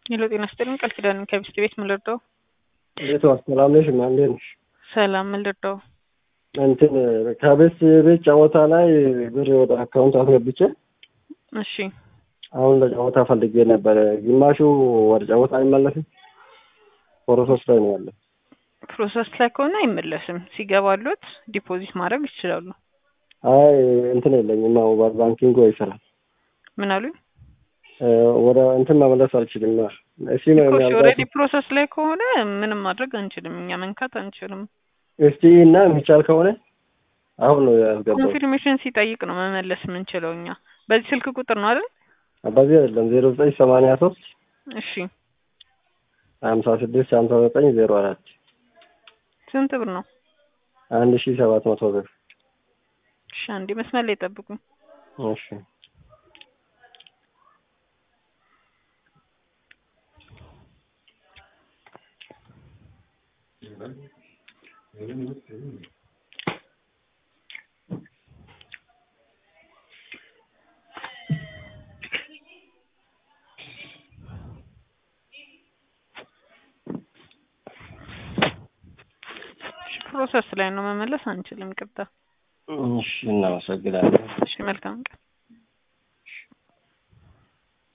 ሄሎ ጤና ይስጥልኝ ቃል ኪዳን ከሚስት ቤት ምን ልርዳው? እንዴት ዋል? ሰላም ነሽ? ማ እንዴት ነሽ? ሰላም ምን ልርዳው? እንትን ከቤት ቤት ጨዋታ ላይ ብር ወደ አካውንት አስገብቼ እሺ አሁን ለጨዋታ ፈልጌ ነበረ። ግማሹ ወደ ጨዋታ አይመለስም። ፕሮሰስ ላይ ነው ያለ። ፕሮሰስ ላይ ከሆነ አይመለስም። ሲገባሉት ዲፖዚት ማድረግ ይችላሉ። አይ እንትን የለኝም። ሞባይል ባንኪንግ አይሰራም። ምን አሉኝ? ወደ እንትን መመለስ አልችልም። እሺ ነው ኦልሬዲ ፕሮሰስ ላይ ከሆነ ምንም ማድረግ አንችልም። እኛ መንካት አንችልም። እስቲ እና የሚቻል ከሆነ አሁን ነው ያስገባው። ኮንፊርሜሽን ሲጠይቅ ነው መመለስ የምንችለው እኛ። በዚህ ስልክ ቁጥር ነው አይደል? በዚህ አይደለም ዜሮ ዘጠኝ ሰማንያ ሶስት እሺ ሀምሳ ስድስት ሀምሳ ዘጠኝ ዜሮ አራት ስንት ብር ነው? አንድ ሺ ሰባት መቶ ብር። እሺ አንዴ መስመር ላይ ጠብቁኝ። እሺ ፕሮሰስ ላይ ነው መመለስ አንችልም። ይቅርታ። እሺ እናመሰግናለን። እሺ መልካም ቀን።